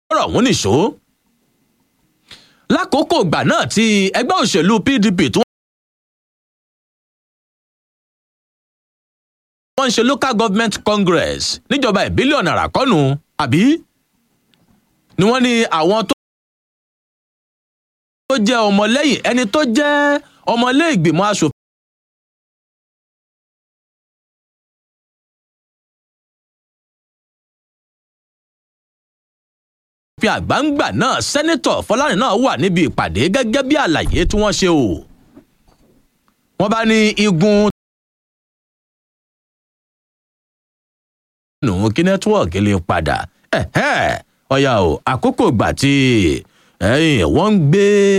ọ̀rọ̀ ọ̀hún nìṣó lákòókò ìgbà náà tí ẹgbẹ́ òṣèlú pdp tí wọ́n ń ṣe local government congress níjọba ìbílẹ̀ ọ̀nà àràkọ́nù àbí ni wọ́n ní àwọn tó jẹ́ ọmọlẹ́yìn ẹni tó jẹ́ ọmọlẹ́ìgbìmọ̀ asòfin. fi àgbáǹgbà náà sẹ́nitọ̀ fọlárin náà wà níbi ìpàdé gẹ́gẹ́ bí àlàyé tí wọ́n ṣe o. wọ́n bá ní igun. nù kí nẹ́tíwọ̀kì lè padà ọ̀yà o àkókò ìgbà tí wọ́n ń gbé